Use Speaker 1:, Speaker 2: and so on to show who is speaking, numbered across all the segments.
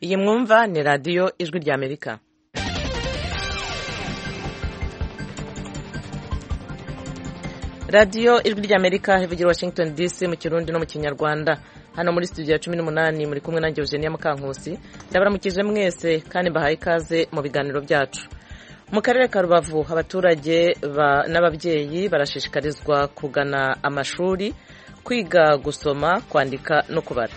Speaker 1: iyi mwumva ni radiyo ijwi rya amerika radiyo ijwi rya amerika ivugira washington dc mu kirundi no mu kinyarwanda hano muri studio ya cumi n'umunani muri kumwe nanjye eugenia mukankusi ndabaramukije mwese kandi mbahaye ikaze mu biganiro byacu mu karere ka rubavu abaturage n'ababyeyi barashishikarizwa kugana amashuri kwiga gusoma kwandika no kubara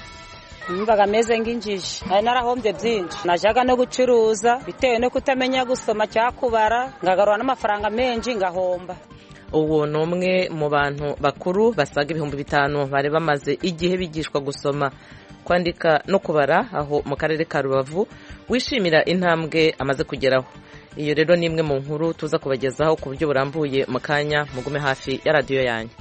Speaker 2: numvaga ameze nk'injiji hari narahombye byinshi najyaga no gucuruza bitewe no kutamenya gusoma cyangwa kubara ngagarura n'amafaranga menshi ngahomba
Speaker 1: ubu ni umwe mu bantu bakuru basaga ibihumbi bitanu bari bamaze igihe bigishwa gusoma kwandika no kubara aho mu karere ka rubavu wishimira intambwe amaze kugeraho iyo rero ni imwe mu nkuru tuza kubagezaho ku buryo burambuye mu kanya mugume hafi ya radiyo yanyu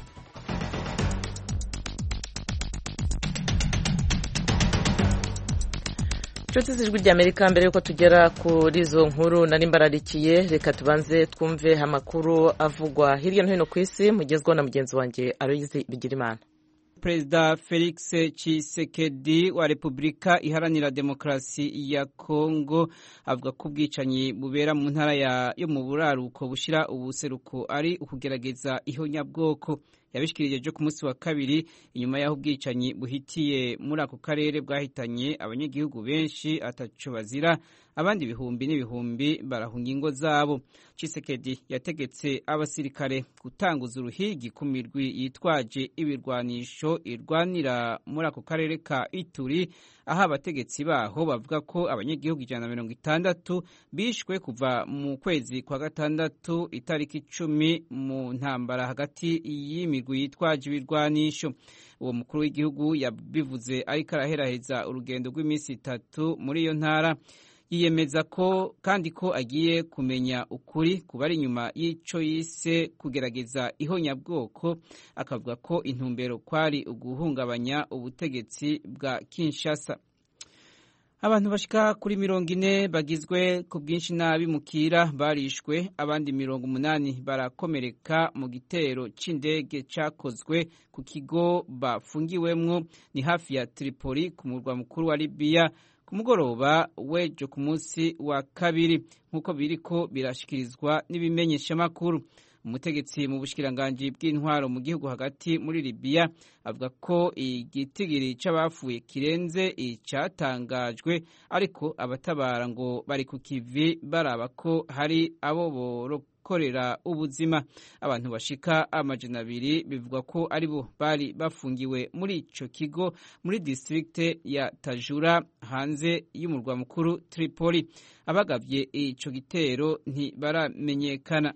Speaker 1: inshuti z'ijwi ry'amerika mbere y'uko tugera kuri izo nkuru nari mbararikiye reka tubanze twumve amakuru avugwa hirya no hino ku isi mugezweho na mugenzi wanjye aroyizi bigirimana
Speaker 3: perezida felix Tshisekedi wa repubulika iharanira demokarasi ya kongo avuga ko ubwicanyi bubera mu ntara yo mu buraruko bushyira ubuseruko ari ukugerageza ihonyabwoko yabishikirije byo ku munsi wa kabiri inyuma y'aho ubwicanyi buhitiye muri ako karere bwahitanye abanyagihugu benshi ataco bazira abandi ibihumbi n'ibihumbi barahunga ingo zabo Tshisekedi yategetse abasirikare gutanguza uruhigi ku mirwi yitwaje ibirwanisho irwanira muri ako karere ka Ituri aho abategetsi baho bavuga ko abanyagihugu ijana na mirongo itandatu bishwe kuva mu kwezi kwa gatandatu itariki icumi mu ntambara hagati y'imigwi yitwaje ibirwanisho uwo mukuru w'igihugu yabivuze ariko araheraheza urugendo rw'iminsi itatu muri iyo ntara yiyemeza ko kandi ko agiye kumenya ukuri kuba ari inyuma y'icyo yise kugerageza ihonyabwoko akavuga ko intumbero kwari uguhungabanya ubutegetsi bwa Kinshasa abantu bashika kuri mirongo ine bagizwe ku bwinshi nabi mukira barishwe abandi mirongo umunani barakomereka mu gitero c'indege cakozwe ku kigo bafungiwemwo ni hafi ya Tripoli ku murwa mukuru wa Libya ku mugoroba wejo ku munsi wa kabiri nk'uko biriko birashikirizwa n'ibimenyeshamakuru umutegetsi mu bushikiranganji bw'intwaro mu gihugu hagati muri Libya avuga ko igitigiri c'abafuye kirenze icatangajwe ariko abatabara ngo bari ku kivi baraba ko hari abo boroka gukorera ubuzima abantu bashika amajana abiri bivugwa ko aribo bari bafungiwe muri ico kigo muri distrikte ya Tajura hanze y'umurwa mukuru Tripoli abagavye ico gitero ntibaramenyekana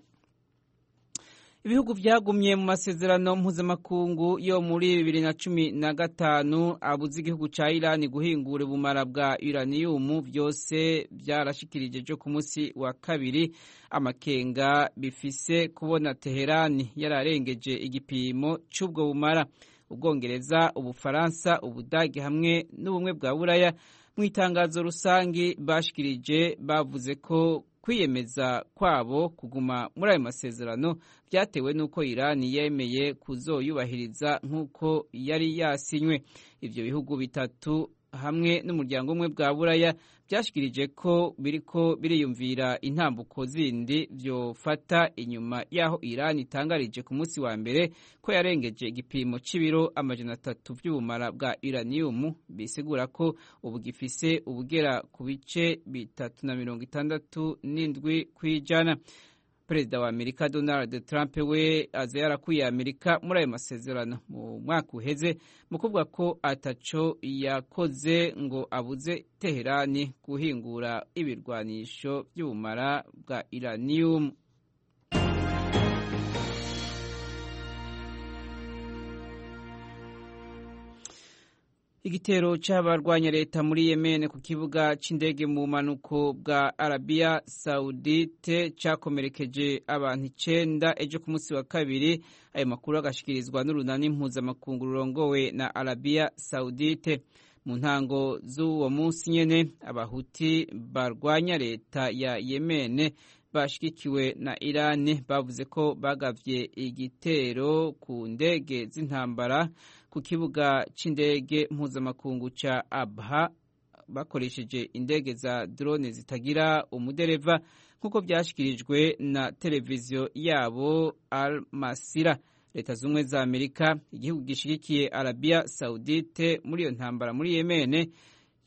Speaker 3: ibihugu byagumye mu masezerano mpuzamakungu yo muri bibiri na cumi na gatanu abuza igihugu cya irani guhingura ubumara bwa uraniyumu byose byarashikirije byo ku munsi wa kabiri amakenga bifise kubona teherani yararengeje igipimo cy'ubwo bumara ubwongereza ubufaransa ubudage hamwe n'ubumwe bwa buraya mu itangazo rusange bashikirije bavuze ko kwiyemeza kwabo kuguma muri ayo masezerano byatewe n'uko irani yemeye kuzoyubahiriza nk'uko yari yasinywe ibyo bihugu bitatu hamwe n'umuryango umwe bwa buraya byashikirije ko biriko biriyumvira intambuko zindi byofata inyuma y'aho irani itangarije ku munsi wa mbere ko yarengeje igipimo c'ibiro amajana atatu by'ubumara bwa uraniyumu bisigura ko ubu gifise ubugera ku bice bitatu na mirongo itandatu n'indwi kw'ijana perezida wa amerika donald trump we aza yarakwiye amerika muri ayo masezerano mu mwaka uheze mu kuvuga ko ataco yakoze ngo abuze teherani guhingura ibirwanisho by'ubumara bwa iraniyumu igitero cy'abarwanya leta muri Yemen ku kibuga cy'indege mu manuko bwa Arabia Saudite cyakomerekeje abantu icenda ejo ku munsi wa kabiri ayo makuru agashikirizwa n'urunani mpuzamakungu rurongowe na Arabia Saudite mu ntango z'uwo munsi nyene abahuti barwanya leta ya Yemen bashigikiwe na Irani bavuze ko bagavye igitero ku ndege z'intambara ku kibuga c'indege mpuzamakungu ca Abha bakoresheje indege za drone zitagira umudereva nk'uko byashyikirijwe na televiziyo yabo Al Masira leta z'ubumwe za amerika igihugu gishyigikiye arabiya sawudite muri iyo ntambara muri yemene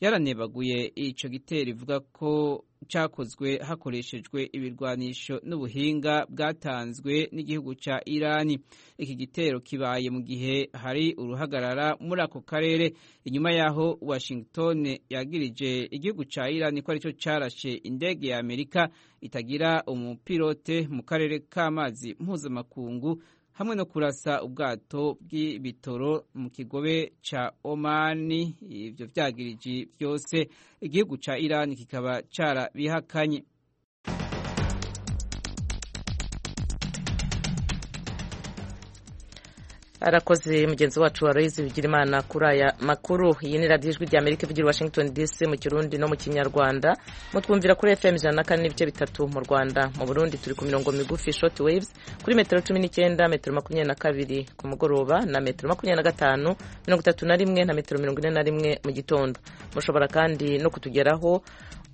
Speaker 3: yaranebaguye icyo gitero ivuga ko cyakozwe hakoreshejwe ibirwanisho n'ubuhinga bwatanzwe n'igihugu cya irani iki gitero kibaye mu gihe hari uruhagarara muri ako karere inyuma y'aho washington yagirije igihugu cya irani ko aricyo cyarashe indege ya amerika itagira umupilote mu karere k'amazi mpuzamakungu hamwe no kurasa ubwato bw'ibitoro mu kigobe cya omani ibyo byagiriji byose igihugu cya irani kikaba cyarabihakanye
Speaker 1: arakoze mugenzi wacu wa Aloyizi Bigirimana kuri aya makuru iyi ni radiyo ijwi ry'Amerika ivugira Washington DC mu Kirundi no mu Kinyarwanda mutwumvira kuri FM ijana na kane n'ibice bitatu mu Rwanda mu Burundi turi ku mirongo migufi short waves kuri metero cumi n'icyenda metero makumyabiri na kabiri ku mugoroba na metero makumyabiri na gatanu mirongo itatu na rimwe na metero mirongo ine na rimwe mu gitondo mushobora kandi no kutugeraho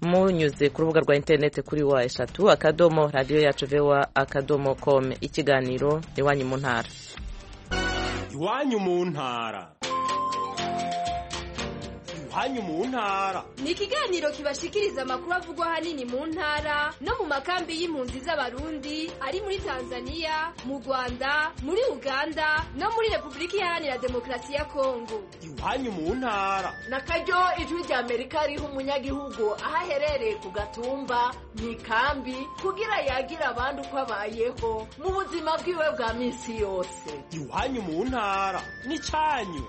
Speaker 1: munyuze ku rubuga rwa interineti kuri wa eshatu akadomo radiyo yacu vewa akadomo com ikiganiro iwanyu mu ntara
Speaker 4: iwanyu mu ntara iwanyu mu ntara
Speaker 5: ni ikiganiro kibashikiriza amakuru avugwa ahanini mu ntara no mu makambi y'impunzi z'abarundi ari muri tanzania mu rwanda muri uganda no muri repubulika iharanira demokarasi ya kongo
Speaker 4: iwanyu mu ntara
Speaker 6: na karyo ijwi rya amerika riha umunyagihugu aho aherereye ku gatumba mu ikambi kugira yagire abandi uko abayeho mu buzima bwiwe bwa minsi yose
Speaker 4: iwanyu mu ntara n'icyanyu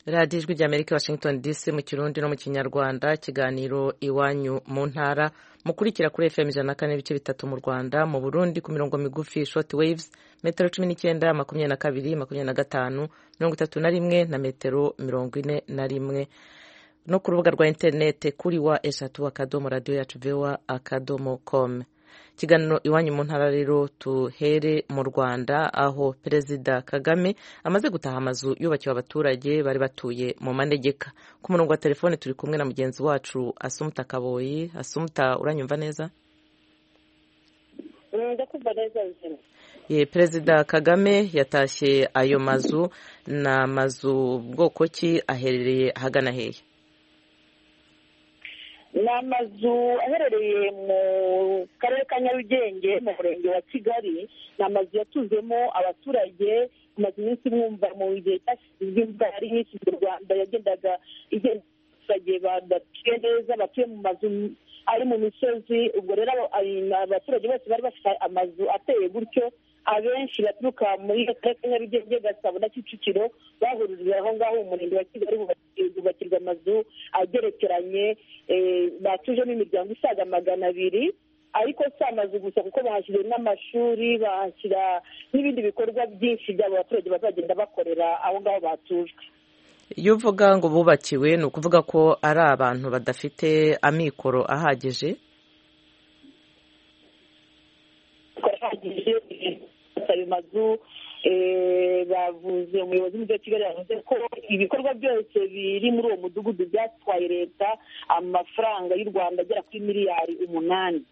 Speaker 1: radiyo ijwi ry'amerika washington dc mu kirundi no mu kinyarwanda ikiganiro iwanyu mu ntara mukurikira kuri fm ijana na kane n'ibice bitatu mu rwanda mu burundi ku mirongo migufi short waves metero cumi n'icyenda makumyabiri na kabiri makumyabiri na gatanu mirongo itatu na rimwe na metero mirongo ine na rimwe no ku rubuga rwa interinete kuri wa eshatu akadomo radiyo yacu vewa akadomo komu ikiganiro iwanyu mu ntara rero tuhere mu rwanda aho perezida kagame amaze gutaha amazu yubakiwe abaturage bari batuye mu manegeka ku murongo wa telefone turi kumwe na mugenzi wacu asumuta kaboyi asumuta uranyumva neza perezida kagame yatashye ayo mazu ni amazu bwoko ki aherereye ahagana hehe
Speaker 7: ni amazu aherereye mu karere ka nyarugenge mu murenge wa kigali ni amazu yatuzemo abaturage amaze iminsi mwumva mu gihe cyashyizwe imvura yari nyinshi mu rwanda yagendaga igenda abaturage badatuye neza batuye mu mazu ari mu misozi ubwo rero abaturage bose bari bafite amazu ateye gutyo abenshi baturuka muri karere ka nyarugenge gasabo na kicukiro bahurira aho ngaho mu murenge wa kigali bubakirwa amazu agerekeranye batujemo imiryango isaga magana abiri ariko si amazu gusa kuko bahashyira n'amashuri bahashyira n'ibindi bikorwa byinshi by'abo baturage bazagenda bakorera aho ngaho batujwe
Speaker 1: iyo uvuga ngo bubakiwe ni ukuvuga ko ari abantu badafite amikoro ahagije
Speaker 7: ayo mazu bavuze umuyobozi w'umujyi wa kigali yavuze ko ibikorwa byose biri muri uwo mudugudu byatwaye leta amafaranga y'u rwanda agera kuri miliyari umunani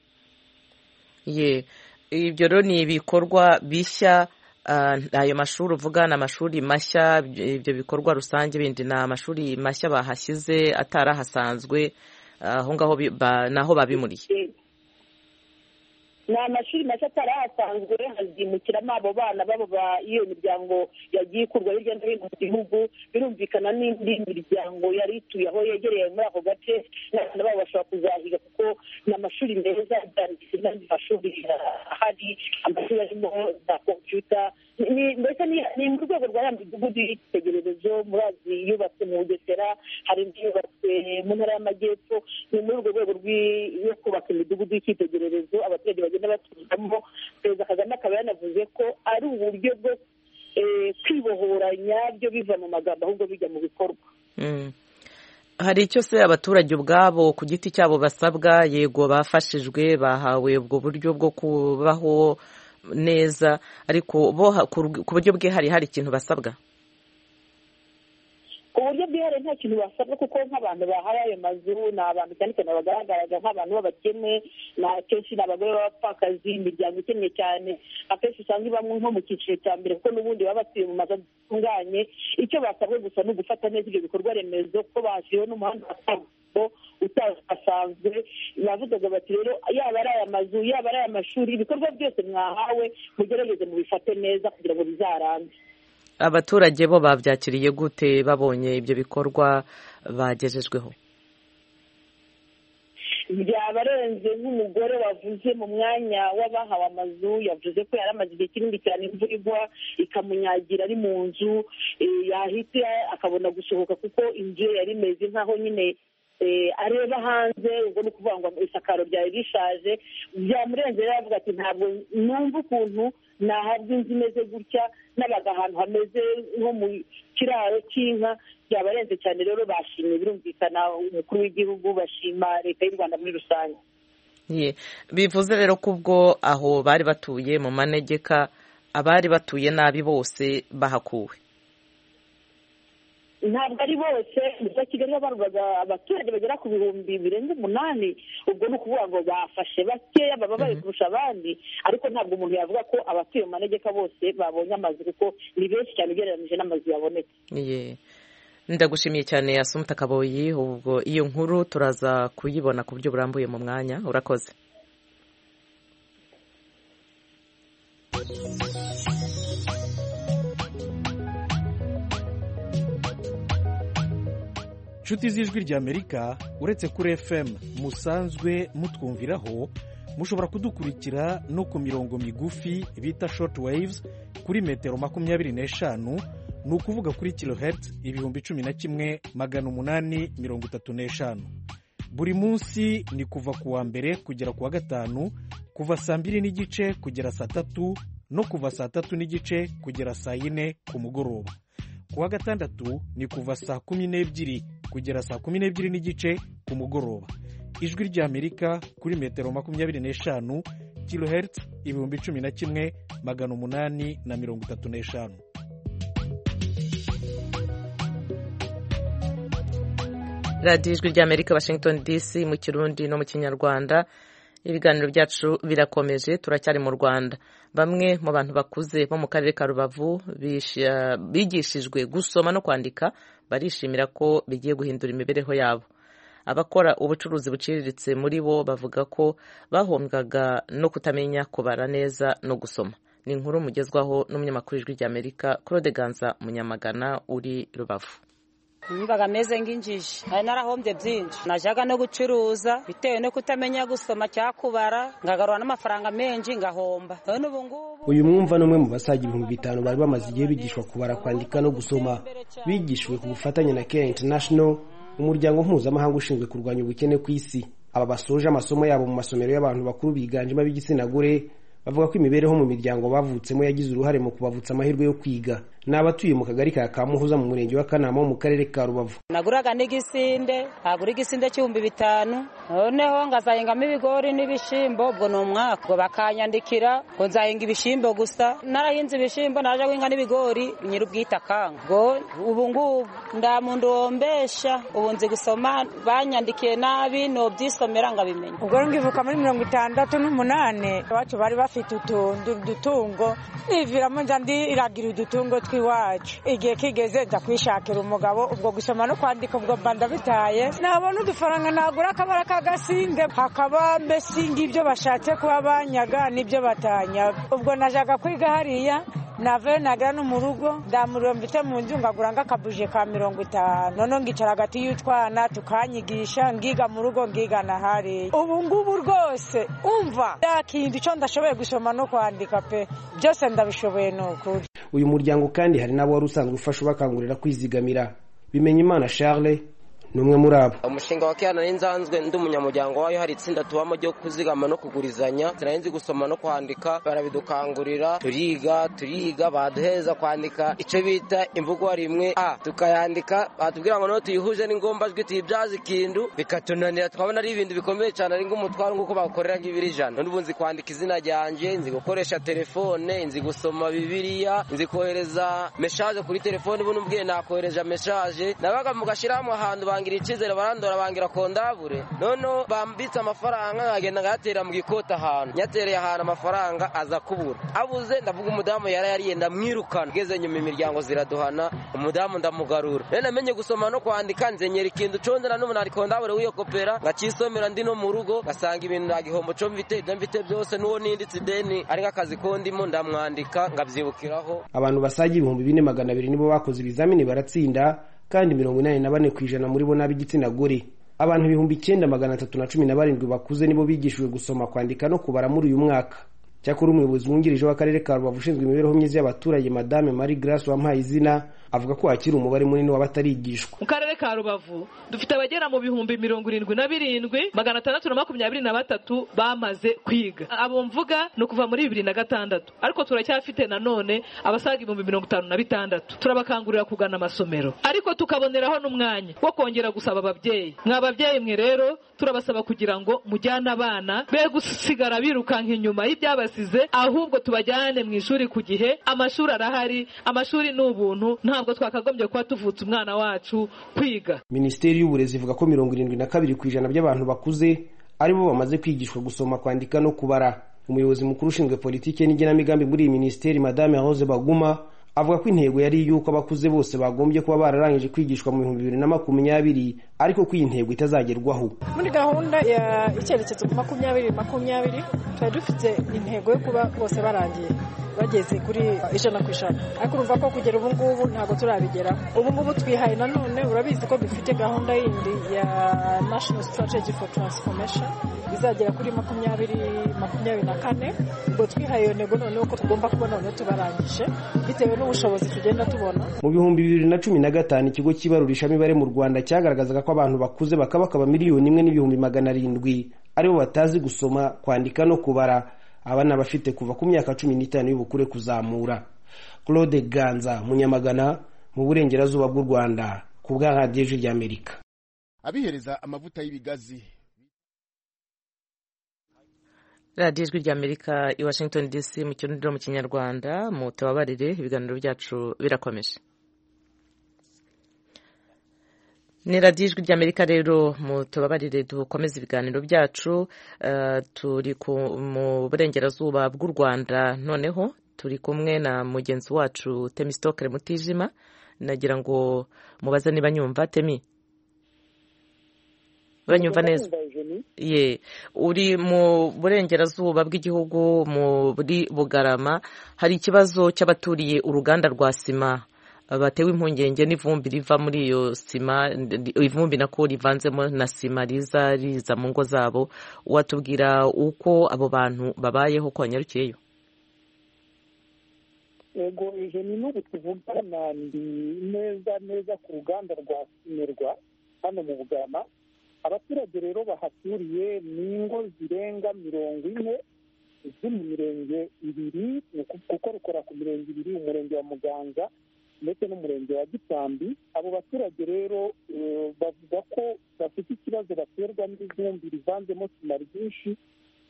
Speaker 1: ye ibyo rero ni ibikorwa bishya ayo mashuri uvuga ni amashuri mashya ibyo bikorwa rusange bindi ni amashuri mashya bahashyize atari ahasanzwe aho ngaho naho babimuriye
Speaker 7: ni amashuri mashya atari ahasanzwe hazimukiramo abo bana babo iyo miryango yagiye ikurwa hirya no hino mu gihugu birumvikana n'indi miryango yari ituye aho yegereye muri ako gace n'abana babo bashobora kuzahiga kuko ni amashuri meza byanditse n'andi mashuri ahari amashuri arimo za kompiyuta mbese ni mu rwego rwa ya midugudu y'ikitegererezo murazi yubatse mu bugesera hari indi yubatse mu ntara y'amajyepfo ni muri urwo rwego rwo kubaka imidugudu y'ikitegererezo abaturage bagenda batuzamo perezida kagame akaba yanavuze ko ari uburyo bwo kwibohora nyabyo biva mu magambo ahubwo bijya mu bikorwa
Speaker 1: hari icyo se abaturage ubwabo ku giti cyabo basabwa yego bafashijwe bahawe ubwo buryo bwo kubaho neza ariko bo ku buryo bwe hari hari ikintu basabwa
Speaker 7: ku uburyo bwihariye nta kintu basabwa kuko nk'abantu bahawe ayo mazu ni abantu cyane cyane bagaragaraga nk'abantu b'abakene ni akenshi ni abagore b'abapfakazi imiryango ikennye cyane akenshi usanga ibamo nko mu cyiciro cya mbere kuko n'ubundi baba batuye mu mazu atunganye icyo basabwe gusa ni ugufata neza ibyo bikorwa remezo kuko bashyiriweho n'umuhanda wa kaburimbo utasanzwe bavugaga bati rero yaba ari aya mazu yaba ari aya mashuri ibikorwa byose mwahawe mugerageze mubifate neza kugira ngo bizarambe
Speaker 1: abaturage bo babyakiriye gute babonye ibyo bikorwa bagejejweho
Speaker 7: byabarenze nk'umugore wavuze mu mwanya w'abahawe amazu yavuze ko yari amaze igihe kinini cyane imvura igwa ikamunyagira ari mu nzu eh, yahita akabona gusohoka kuko inzu ye yari imeze nk'aho nyine eh, areba hanze ubwo ni ukuvuga ngo isakaro ryari rishaje byamurenze rero aravuga ati ntabwo numva ukuntu nahabwa inzu imeze gutya n'abaga ahantu hameze nko mu kiraro cy'inka byabarenze cyane rero bashimye birumvikana umukuru w'igihugu bashima leta y'u rwanda muri rusange
Speaker 1: Ye, bivuze rero ko ubwo aho bari batuye mu manegeka abari batuye nabi bose bahakuwe
Speaker 7: ntabwo ari bose umujyi wa kigali habarwaga abaturage bagera ku bihumbi birenga umunani ubwo ni ukuvuga ngo bafashe bakeya baba bari kurusha abandi ariko ntabwo umuntu yavuga ko abatuye mu manegeka bose babonye amazu kuko ni benshi cyane ugereranyije n'amazu yabonetse
Speaker 1: Ye. ndagushimiye cyane asumuta kaboyi ubwo iyo nkuru turaza kuyibona ku buryo burambuye mu mwanya urakoze
Speaker 8: nshuti z'ijwi ry'amerika uretse kuri fm musanzwe mutwumviraho mushobora kudukurikira no ku mirongo migufi bita short waves kuri metero makumyabiri n'eshanu ni ukuvuga kuri kilohertz ibihumbi cumi na kimwe magana umunani mirongo itatu n'eshanu buri munsi ni kuva ku wa mbere kugera ku wa gatanu kuva saa mbiri n'igice kugera saa tatu no kuva saa tatu n'igice kugera saa yine ku mugoroba ku wa gatandatu ni kuva saa kumi n'ebyiri kugera saa kumi n'ebyiri n'igice ku mugoroba ijwi ry'amerika kuri metero makumyabiri n'eshanu kilohertz ibihumbi cumi na kimwe magana umunani na mirongo itatu n'eshanu
Speaker 1: radiyo ijwi ry'amerika washington dc mu kirundi no mu kinyarwanda ibiganiro byacu birakomeje turacyari mu rwanda bamwe mu bantu bakuze bo mu karere ka rubavu bish- bigishijwe gusoma no kwandika barishimira ko bigiye guhindura imibereho yabo abakora ubucuruzi buciriritse muri bo bavuga ko bahombwaga no kutamenya kubara neza no gusoma ni inkuru mugezwaho n'umunyamakuru w'ijwi ry'amerika claude ganza munyamagana uri rubavu
Speaker 2: numvaga ameze nk'injiji hari narahombye byinshi najyaga no gucuruza bitewe no kutamenya gusoma cyangwa kubara ngagarura n'amafaranga menshi ngahomba none ubu ngubu
Speaker 4: uyu mwumva ni umwe mu basaga ibihumbi bitanu bari bamaze igihe bigishwa kubara kwandika no gusoma bigishijwe ku bufatanye na care international umuryango mpuzamahanga ushinzwe kurwanya ubukene ku isi aba basoje amasomo yabo mu masomero y'abantu bakuru biganjemo ab'igitsina gore bavuga ko imibereho mu miryango bavutsemo yagize uruhare mu kubavutsa amahirwe yo kwiga ni abatuye mu kagari ka kamuhoza mu murenge wa kanama wo mu karere ka rubavu
Speaker 2: naguraga n'igisinde nkagura igisinde cy'ibihumbi bitanu noneho ngazahingamo ibigori n'ibishyimbo ubwo ni umwaka ubwo bakanyandikira ngo nzahinga ibishyimbo gusa narahinze ibishyimbo naje guhinga n'ibigori nyir'ubwite akanga ubwo ubu ngubu nda muntu wombesha ubu nzi gusoma banyandikiye nabi nobyisomera ngabimenya
Speaker 9: ubwo ngivuka muri mirongo itandatu n'umunani iwacu bari bafite utuntu udutungo niviramo nza ndiragira udutungo tw'iwacu igihe kigeze nza kwishakira umugabo ubwo gusoma no kwandika ubwo mba ndabitaye nabona udufaranga nagura akabara k'agasinde hakaba mbese ngibyo bashatse kuba banyaga n'ibyo batanyaga ubwo najaga kwiga hariya navayo nagera no mu rugo ndamuriro mfite mu nzu ngagura nk'akabuje ka mirongo itanu noneho ngicara hagati y'utwana tukanyigisha ngiga mu rugo ngiga na hariya ubu ngubu rwose umva yakinda icyo ndashoboye gusoma no kwandika pe byose ndabishoboye ni ukuri
Speaker 4: uyu muryango kandi hari n'abo wari usanzwe ufasha ubakangurira kwizigamira bimenya imana charles ni umwe muri abo
Speaker 10: umushinga wa kihana n'inzanzwe ndi umunyamuryango wayo hari itsinda tubamo ryo kuzigama no kugurizanya sinari gusoma no kwandika barabidukangurira turiga turiga baduheza kwandika icyo bita imvugo rimwe a tukayandika batubwira ngo noneho tuyihuje n'ingombajwi tuyibyaze ikindu bikatunanira twabona ari ibintu bikomeye cyane ari nk'umutwaro nk'uko bakorera nk'ibiri ijana n'ubu nzi kwandika izina ryanjye nzi gukoresha telefone nzi gusoma bibiliya nzi kohereza meshaje kuri telefone ubu n'ubwiye nakohereje meshaje nabaga mu gashyirahamwe ahantu bangira icyizere barandora bangira kondabure noneho bambitse amafaranga nkagenda nkayatera mu gikoti ahantu nyatereye ahantu amafaranga aza kubura abuze ndavuga umudamu yari yariye ndamwirukana ngeze nyuma imiryango ziraduhana umudamu ndamugarura rero namenye gusoma no kwandika nzenyera ikintu conze na n'umuntu ari kondabure w'iyo kopera ngakisomera ndi no mu rugo ngasanga ibintu nta gihombo co mfite ibyo mfite byose n'uwo ninditse ideni ari nk'akazi kondimo ndamwandika ngabyibukiraho
Speaker 4: abantu basaga ibihumbi bine magana abiri nibo bakoze ibizamini baratsinda kandi mirongo inani na bane ku ijana muri bo ni ab'igitsina gore abantu ibihumbi icyenda magana atatu na cumi na barindwi bakuze nibo bigishijwe gusoma kwandika no kubara muri uyu mwaka cyakora umuyobozi wungirije w'akarere ka rubavu ushinzwe imibereho myiza y'abaturage madame marie grace wampaye izina avuga ko hakiri umubare munini w'abatarigishwa
Speaker 11: mu karere ka rubavu dufite abagera mu bihumbi mirongo irindwi na birindwi magana atandatu na makumyabiri na batatu bamaze kwiga abo mvuga ni ukuva muri bibiri na gatandatu ariko turacyafite nanone abasaga ibihumbi mirongo itanu na bitandatu turabakangurira kugana amasomero ariko tukaboneraho n'umwanya wo kongera gusaba ababyeyi mwa babyeyi mwe rero turabasaba kugira ngo mujyane abana be gusigara birukanka inyuma y'ibyabasize ahubwo tubajyane mu ishuri ku gihe amashuri arahari amashuri ni ubuntu nta ntabwo twakagombye kuba tuvutse umwana wacu kwiga
Speaker 4: minisiteri y'uburezi ivuga ko mirongo irindwi na kabiri ku ijana by'abantu bakuze aribo bamaze kwigishwa gusoma kwandika no kubara umuyobozi mukuru ushinzwe politiki n'igenamigambi muri iyi minisiteri madame rose baguma avuga ko intego yari iy'uko abakuze bose bagombye kuba bararangije kwigishwa mu bihumbi bibiri na makumyabiri ariko ko iyi ntego itazagerwaho
Speaker 12: muri gahunda ya icyerekezo makumyabiri makumyabiri tuba dufite intego yo kuba bose barangiye bageze kuri ijana ku ijana ariko urumva ko kugera ubu ngubu ntabwo turabigeraho ubu ngubu twihaye nanone urabizi ko dufite gahunda yindi ya national strategy for transformation izagera kuri makumyabiri makumyabiri na kane ubwo twihaye iyo ntego noneho ko tugomba kubona noneho tubarangije bitewe n'ubushobozi tugenda tubona
Speaker 4: mu bihumbi bibiri na cumi na gatanu ikigo cy'ibarurishamibare mu rwanda cyagaragazaga ko abantu bakuze bakaba bakaba miliyoni imwe n'ibihumbi magana arindwi aribo batazi gusoma kwandika no kubara abana bafite kuva ku myaka cumi n'itanu y'ubukure kuzamura claude ganza munyamagana mu burengerazuba bw'u rwanda ku bwa radiyo ijwi ry'amerika
Speaker 13: abihereza amavuta y'ibigazi
Speaker 1: radiyo ijwi ry'amerika i washington dc mu kirundi no mu kinyarwanda mu tubabarire ibiganiro byacu birakomeje ni radiyo ijwi ry'amerika rero mu tubabarire dukomeze ibiganiro byacu turi mu burengerazuba bw'u rwanda noneho turi kumwe na mugenzi wacu temi sitokere mutijima nagira ngo mubaze niba nyumva temi uranyumva neza ye uri mu burengerazuba bw'igihugu muri bugarama hari ikibazo cy'abaturiye uruganda rwa sima batewe impungenge n'ivumbi riva muri iyo sima ivumbi nako rivanzemo na sima riza riza mu ngo zabo watubwira uko abo bantu babayeho ko wanyarukiyeyo
Speaker 14: yego ni n'ubu tuvugana ndi neza neza ku ruganda rwa simerwa hano mu bugama abaturage rero bahaturiye ni ingo zirenga mirongo ine zo mu mirenge ibiri kuko rukora ku mirenge ibiri umurenge wa muganza ndetse n'umurenge wa gitambi abo baturage rero bavuga ko bafite ikibazo baterwa n'ibihumbi rivanzemo sima ryinshi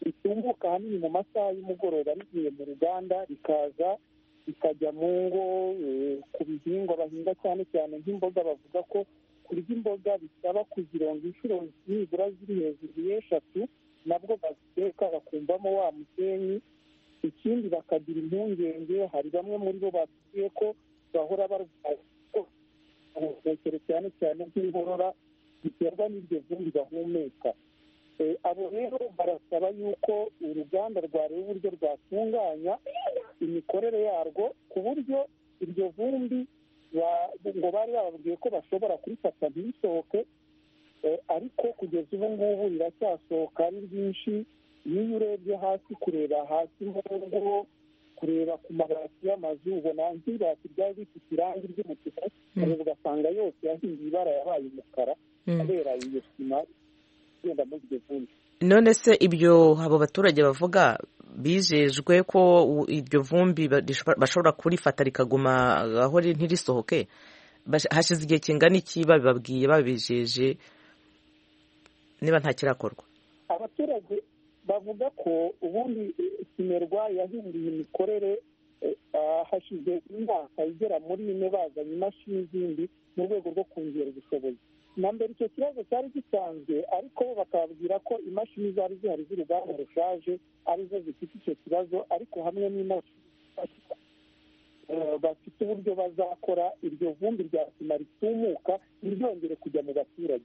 Speaker 14: ritunguka ahanini mu masaha y'umugoroba rigiye mu ruganda rikaza rikajya mu ngo ku bihingwa bahinga cyane cyane nk'imboga bavuga ko kurya imboga bisaba kuzironga inshuro nibura ziri hejuru y'eshatu nabwo baziteka bakumvamo wa musenyi ikindi bakagira impungenge hari bamwe muri bo batubwiye ko bahora barwaye cyane cyane nk'inkorora biterwa n'iryo vumbi bahumeka abo rero barasaba yuko uruganda rwareba uburyo rwatunganya imikorere yarwo ku buryo iryo vumbi ngo bari bababwiye ko bashobora kurifata ntirisohoke ariko kugeza ubu ngubu riracyasohoka ari ryinshi n'iyo urebye hasi kureba hasi mu ngo kureba ku mabati y'amazu ubona nk'ibati ryari rifite irangi ry'umutuku ariko ugasanga yose yahinduye ibara yabaye umukara
Speaker 1: Mm.
Speaker 14: kubera iyo sima igenda muri iryo vumbi
Speaker 1: none se ibyo abo baturage bavuga bijejwe ko u- iryo vumbi ba- rishobora- bashobora kurifata rikaguma aho riri ntirisohoke Bash- hashize igihe kingana iki babibabwiye babijeje niba nta kirakorwa
Speaker 14: abaturage bavuga ko ubundi eh, simerwa yahinduye imikorere eh, ah, hashize imyaka igera muri ine bazanye imashini zindi mu rwego rwo kongera ubushobozi na mbere icyo kibazo cyari gisanzwe ariko bo bakababwira ko imashini zari zihari z'uruganda rushaje arizo zifite icyo kibazo ariko hamwe n'imashini eh, bafite uburyo bazakora iryo vumbi rya sima ritumuka ntiryongere kujya mu baturage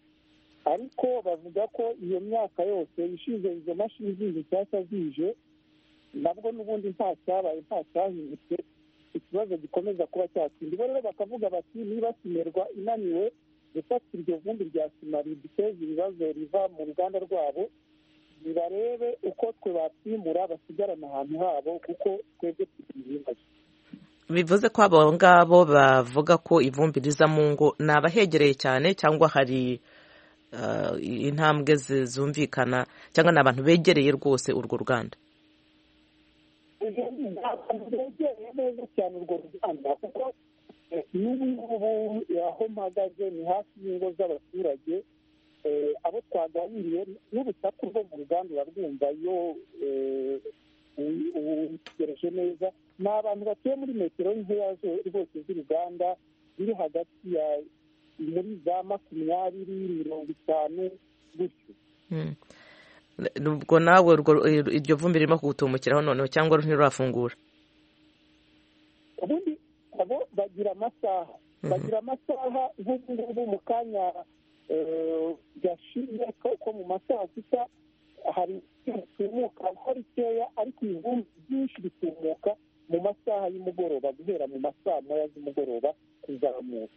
Speaker 14: ariko bavuga ko iyo myaka yose ishize izo mashini zindi nshyashya zije nabwo n'ubundi nta cyabaye nta cyahindutse ikibazo gikomeza kuba cyatsinda bo rero bakavuga bati niba simerwa inaniwe gufata iryo vumbi rya sima riduteza ibibazo riva mu ruganda rwabo nibarebe uko twe batwimura basigarana ahantu habo kuko twebwe tubihingaje
Speaker 1: bivuze ko abo ngabo bavuga ko ivumbi riza mu ngo ni abahegereye cyane cyangwa hari ah, intambwe zi- zumvikana cyangwa ni abantu begereye rwose urwo ruganda
Speaker 14: begereye neza cyane urwo ruganda kuko eh, n'ubu ngubu aho mpagaze ni hafi y'ingo z'abaturage Eh, abo twaganiriye n'urusaku rwo mu ruganda urarwumva iyo eh, u- u- utegereje neza ni abantu batuye muri metero nkeya zo- rwose z'uruganda biri hagati ya muri za makumyabiri mirongo itanu gutyo
Speaker 1: Mm. ubwo nawe urwo- iryo vumbi ririmo kugutumukiraho noneho cyangwa ntirurafungura
Speaker 14: ubundi abo bagira amasaha bagira amasaha nk'ubu ngubu mu kanya eh, gashize ko ko mu masaha sita hari ritumuka uko rikeya ariko ibivumbi byinshi bitumuka mu masaha y'umugoroba guhera mu masaha moya z'umugoroba kuzamuka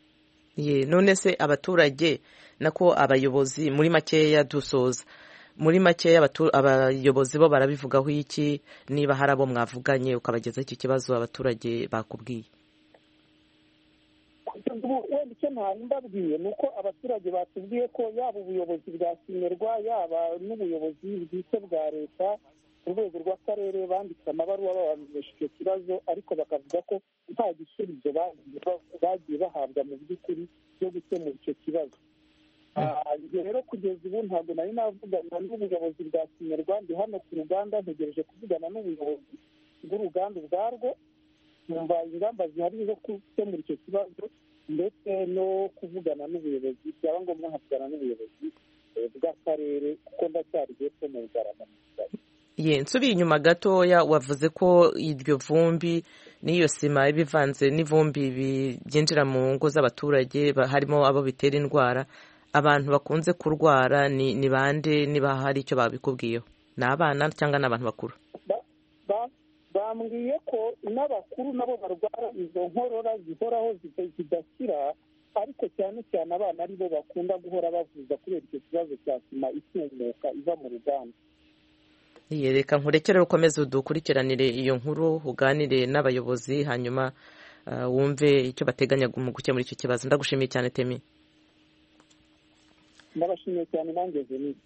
Speaker 1: Ye, none se abaturage nako abayobozi muri makeya dusoza muri makeya abatu- abayobozi bo barabivugaho iki niba hari abo mwavuganye ukabagezaho iki kibazo abaturage bakubwiye
Speaker 14: Kugeza ubu wenda icyo ntari mbabwiye ni uko abaturage batubwiye ko yaba ubuyobozi bwa simerwa yaba n'ubuyobozi bwite bwa leta ku rwego rw'akarere banditse amabaruwa babamenyesha icyo kibazo ariko bakavuga ko nta gisubizo bagiye ba- bagiye bahabwa mu by'ukuri byo gukemura icyo kibazo Ah, ibyo rero kugeza ubu ntabwo nari navugana n'ubuyobozi bwa simerwa ndi hano ku ruganda ntegereje kuvugana n'ubuyobozi bw'uruganda ubwarwo kumva ingamba zihari zo gukemura icyo kibazo ndetse no kuvugana n'ubuyobozi byaba ngombwa nkavugana n'ubuyobozi eh, bw'akarere kuko ndacyari hepfo mu bugarama
Speaker 1: ye nsubiye inyuma gatoya wavuze ko iryo vumbi n'iyo sima iba ivanze n'ivumbi bi- byinjira mu ngo z'abaturage ba- harimo abo bitera indwara abantu bakunze kurwara ni ni bande niba hari icyo babikubwiyeho ni abana cyangwa ni abantu bakuru
Speaker 14: Ba- bambwiye ko n'abakuru nabo barwara izo nkorora zihoraho zida- zidakira ariko cyane cyane abana aribo bakunda guhora bavuza kubera icyo kibazo cya sima itumuka iva mu ruganda
Speaker 1: Ye, reka nkurekere ukomeze udukurikiranire iyo nkuru uganire n'abayobozi hanyuma ah, wumve icyo bateganya mu gukemura icyo kibazo ndagushimiye cyane temi
Speaker 14: ndabashimiye cyane nangeze n'iyo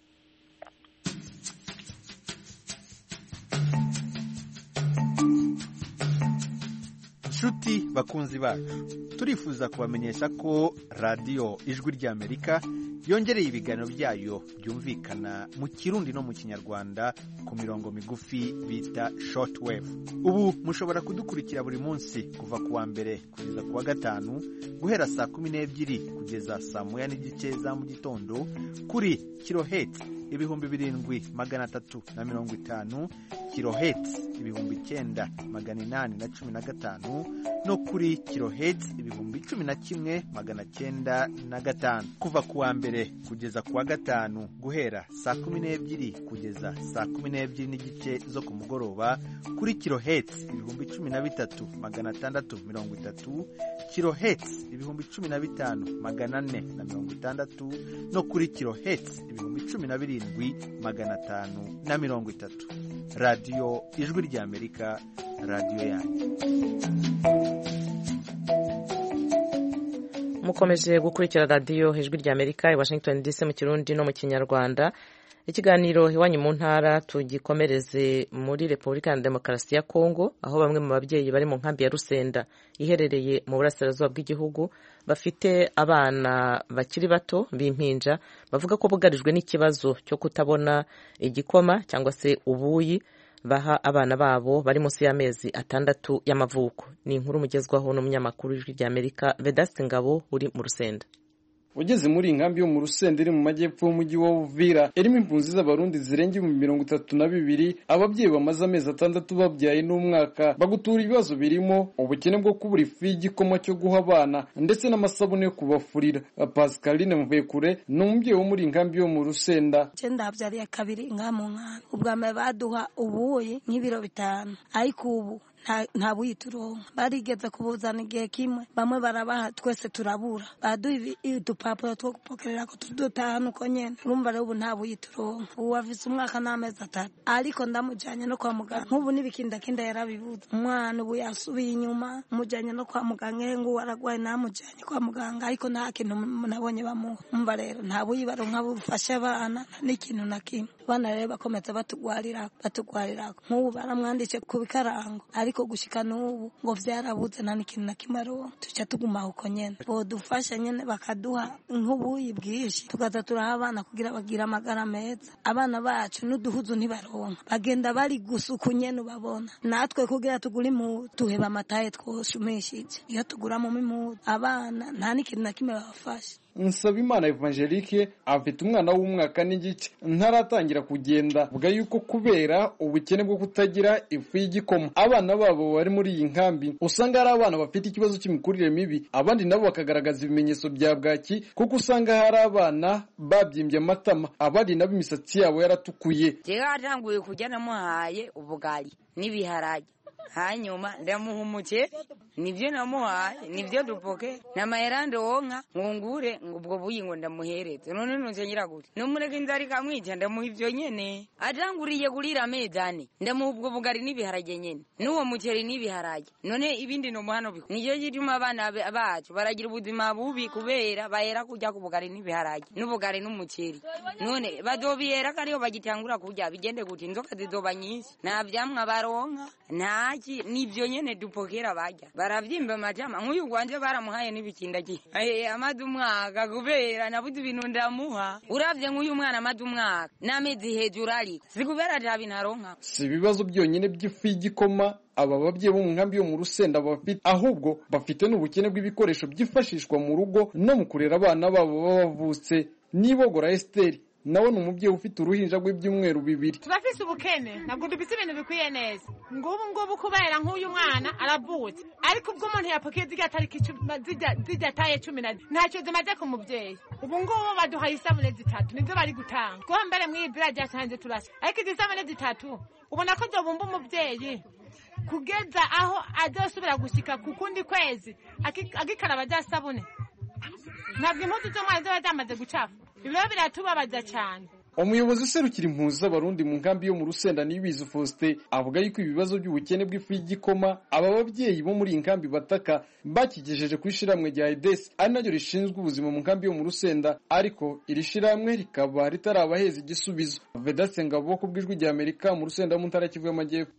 Speaker 15: nshuti bakunzi bacu turifuza kubamenyesha ko radiyo ijwi ry'amerika yongereye ibiganiro byayo byumvikana mu kirundi no mu kinyarwanda ku mirongo migufi bita shortwave ubu mushobora kudukurikira buri munsi kuva ku wa mbere kugeza ku wa gatanu guhera saa kumi n'ebyiri kugeza saa moya n'igice za mu gitondo kuri kiloheti ibihumbi birindwi magana atatu na mirongo itanu kiloheti ibihumbi icyenda magana inani na cumi na gatanu no kuri kiloheti ibihumbi cumi na kimwe magana cyenda na gatanu kuva ku wa mbere mbere kugeza ku wa gatanu guhera saa kumi n'ebyiri kugeza saa kumi n'ebyiri n'igice zo ku mugoroba kuri kirohetsi ibihumbi cumi na bitatu magana atandatu mirongo itatu kirohetsi ibihumbi cumi na bitanu magana ane na mirongo itandatu no kuri kirohetsi ibihumbi cumi na birindwi magana atanu na mirongo itatu radiyo ijwi ry'amerika radiyo yanyu
Speaker 1: mukomeje gukurikira radiyo ijwi rya amerika i washington dc mu kirundi no mu kinyarwanda ikiganiro iwanyu mu ntara tugikomereze muri repubulika ya demokarasi ya kongo aho bamwe mu babyeyi bari mu nkambi ya rusenda iherereye mu burasirazuba bw'igihugu bafite abana bakiri bato b'impinja bavuga ko bugarijwe n'ikibazo cyo kutabona igikoma cyangwa se ubuyi baha abana babo bari munsi y'amezi atandatu y'amavuko ni inkuru mugezwaho n'umunyamakuru w'ijwi rya amerika vedasite ngabo uri mu rusenda
Speaker 16: ugeze muri iyi nkambi yo mu rusenda iri mu majyepfo y'umujyi wa Uvira irimo impunzi z'abarundi zirenga ibihumbi mirongo itatu na bibiri ababyeyi bamaze amezi atandatu babyaye n'umwaka bagutura ibibazo birimo ubukene bwo kubura ifu y'igikoma cyo guha abana ndetse n'amasabune yo kubafurira pascaline mvekure ni umubyeyi wo muri iyi nkambi yo mu rusenda
Speaker 17: cyenda habyariye kabiri inka mu nkambi ubwa mbere baduha ubuyi nk'ibiro bitanu ariko ubu nta buyi turonka barigeze kubuzana igihe kimwe bamwe barabaha twese turabura baduha udupapuro two gupokerera ko tudutahana uko nyine urumva rero ubu nta buyi turonka ubu afise umwaka n'amezi atatu ariko ndamujyanye no kwa muganga nk'ubu n'ibikindakindi yarabibuze umwana ubu yasubiye inyuma mujyanye no kwa muganga ehe ngubu aragwaye namujyanye kwa muganga ariko nta kintu nabonye bamuha umva rero nta buyi baronka bufashe abana n'ikintu na kimwe abana rero bakomeza batugwarira batugwarira nk'ubu baramwanditse ku bikarango ariko ariko gushika n'ubu ngo vyarabuze nta n'ikintu na kimwe ariho tuca tuguma uko nyene bodufasha nyene bakaduha nk'ubuyi bwinshi tukaza turaha abana kugira bagire amagara meza abana bacu n'uduhuzu ntibaronka bagenda bari gusuku nyene ubabona natwe kugira tugure impuzu tuheba amataye twoshumishije iyo tuguramo impuzu abana nta n'ikintu na kimwe babafasha
Speaker 16: nsabimana evangelike afite umwana w'umwaka n'igice ntaratangira kugenda avuga yuko kubera ubukene bwo kutagira ifu y'igikoma abana babo bari muri iyi nkambi usanga hari abana bafite ikibazo cy'imikurire mibi abandi nabo bakagaragaza ibimenyetso bya bwaki kuko usanga hari abana babyimbye amatama abandi nabo imisatsi yabo yaratukuye
Speaker 18: yaratanguye kujya namuhaye ubugari n'ibiharage hanyuma ndamuhumuke nibyo namuhaye nibyo dupoke namayerande wonka ngungure ubwo buyi ngo ndamuhereze none nuzongera gute numureke inzara ikamwica ndamuha ibyo nyene atanguriye kurira amezi ane ndamuha ubwo bugari n'ibiharage nyene n'uwo muceri n'ibiharage none ibindi nomuhano biku nicyo gituma abana be- bacu baragira ubuzima bubi kubera bahera kurya ku bugari n'ibiharage n'ubugari n'umuceri none bazobihera ko ariyo bagitangura kurya bigende gute inzoka zizoba nyinshi nta vyamwa baronka ntaki nivyo nyene dupokera barya baravyimba amajama nk'uyu gwanje baramuhaye n'ibikindagiye Eh, amaze umwaka kubera nabuze ibintu ndamuha uravye nk'uyu mwana amaze umwaka n'amezi hejuru ariko si kubera ata bintu aronka
Speaker 16: si ibibazo byonyine by'ifu y'igikoma aba babyeyi bo mu nkambi yo mu rusenda bafite ahubwo bafite n'ubukene bw'ibikoresho byifashishwa mu rugo no mu kurera abana babo baba bavutse nibogora esiteri nawe ni umubyeyi ufite uruhinja rw'ibyumweru bibiri
Speaker 19: tubafise ubukene ntabwo dufise ibintu bikwiye neza ngubu ngubu kubera nk'uyu mwana arabutse ariko ubwo umuntu yapokeye zirya tariki cumi- zirya- zirya taye cumi na ntacyo zimaze ku mubyeyi ubu ngubu baduhaye isabune zitatu nizo bari gutanga kuko mbere mw'ibira ryatanze turasa ariko izi sabune zitatu ubona ko zobumba umubyeyi kugeza aho azosubira gushika ku kundi kwezi aki- akikaraba rya sabune ntabwo impuzu z'umwana ziba zamaze gucafu ibyo biratubabaza cyane
Speaker 16: umuyobozi userukira impunzi z'abarundi mu nkambi yo mu rusenda nibizi faustin avuga yuko ibibazo by'ubukene bw'ifu y'igikoma aba babyeyi bo muri iyi nkambi bataka bakigejeje ku ishyirahamwe rya edesi ari naryo rishinzwe ubuzima mu nkambi yo mu rusenda ariko iri shyirahamwe rikaba ritarabaheza igisubizo vedase ngabo ku bw'ijwi rya amerika mu rusenda mu ntara kivu y'amajyepfo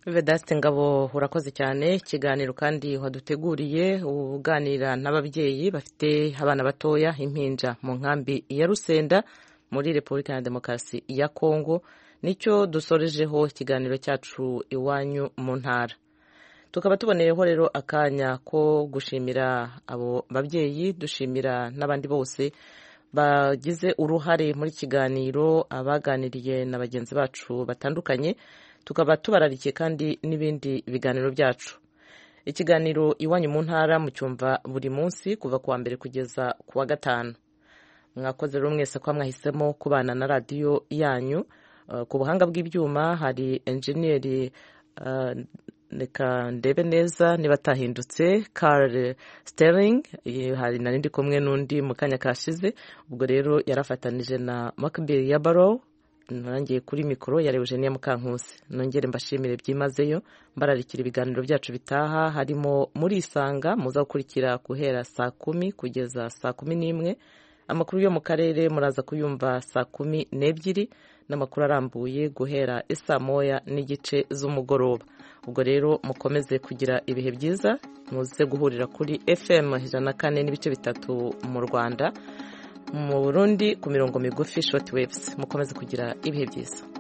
Speaker 1: vedasite ngabo urakoze cyane ikiganiro kandi waduteguriye uganira n'ababyeyi bafite abana batoya impinja mu nkambi ya rusenda muri repubulika ya demokarasi ya kongo nicyo dusorejeho ikiganiro cyacu iwanyu mu ntara tukaba tuboneyeho rero akanya ko gushimira abo babyeyi dushimira n'abandi bose bagize uruhare muri kiganiro abaganiriye na bagenzi bacu batandukanye tukaba tubararikiye kandi n'ibindi biganiro byacu ikiganiro iwanyu mu ntara mucyumva buri munsi kuva ku wa mbere kugeza ku wa gatanu mwakoze rero mwese ko mwahisemo kubana na radiyo yanyu Uh, ku buhanga bw'ibyuma hari enjeniyeri uh, reka ndebe neza niba atahindutse Carl Sterling eh, hari na ndi kumwe n'undi mu kanya kashize ubwo rero yarafatanije na Macbeth ya Barrow narangiye kuri mikoro yareba Eugenie Mukankusi nongere mbashimire byimazeyo mbararikira ibiganiro byacu bitaha harimo muri isanga muza gukurikira guhera saa kumi kugeza saa kumi n'imwe amakuru yo mu karere muraza kuyumva saa kumi n'ebyiri n'amakuru arambuye guhera isa moya n'igice z'umugoroba ubwo rero mukomeze kugira ibihe byiza muze guhurira kuri fm ijana na kane n'ibice bitatu mu rwanda mu burundi ku mirongo migufi shoti webusi mukomeze kugira ibihe byiza